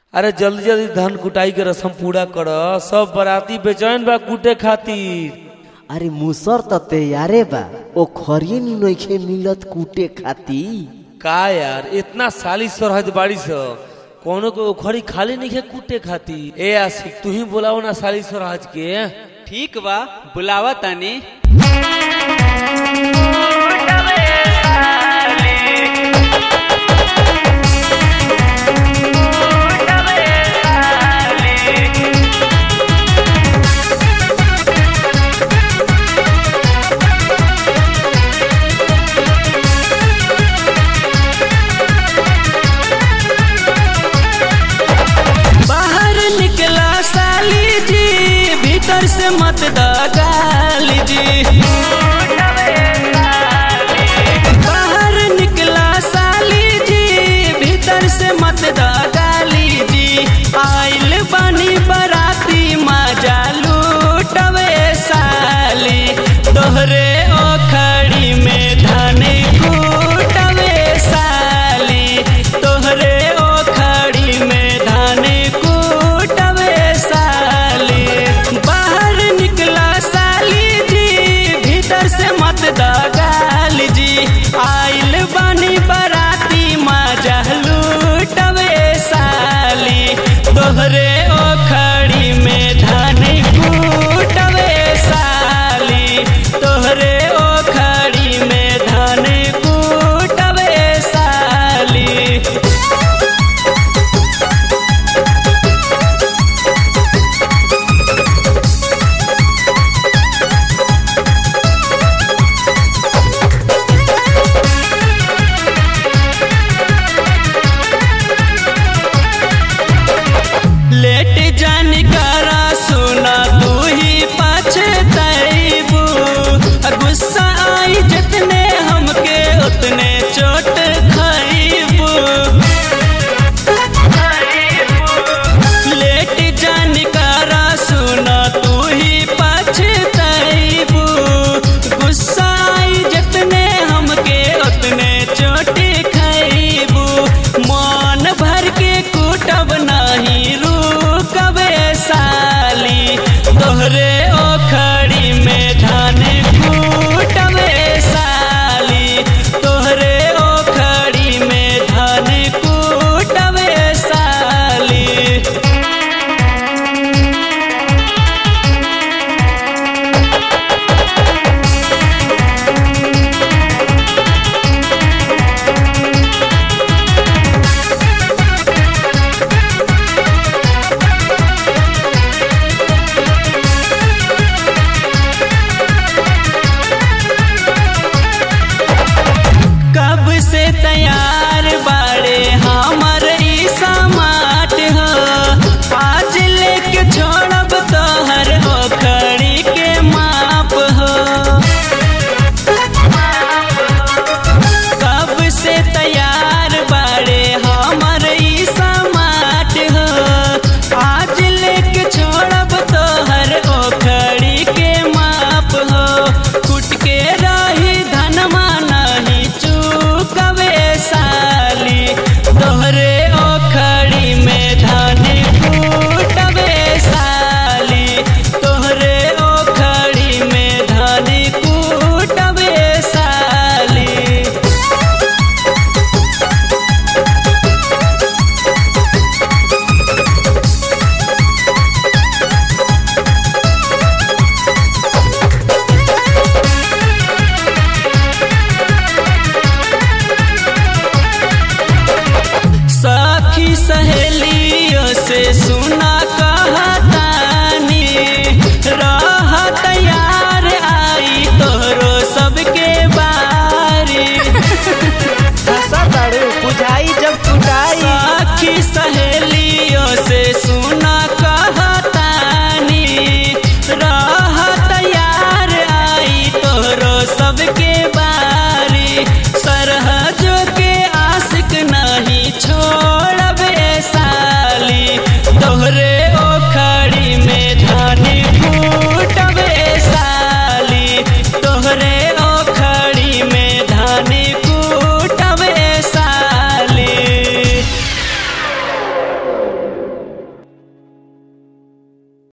अरे जल्दी जल्दी धान कुटाई के रस्म पूरा कर सब बराती बेचैन बा कूटे खातिर अरे मुसर त तैयारे बा ओ खरिए नी नइखे मिलत कूटे खाती का यार इतना साली सरहद बाड़ी स कोनो को ओखरी खाली नहीं है कूटे खातिर ए आशिक तू ही बोलाओ ना साली सरहद के ठीक बा बुलावा तानी बाहर निकला साली जी भीतर से मत दगाली जी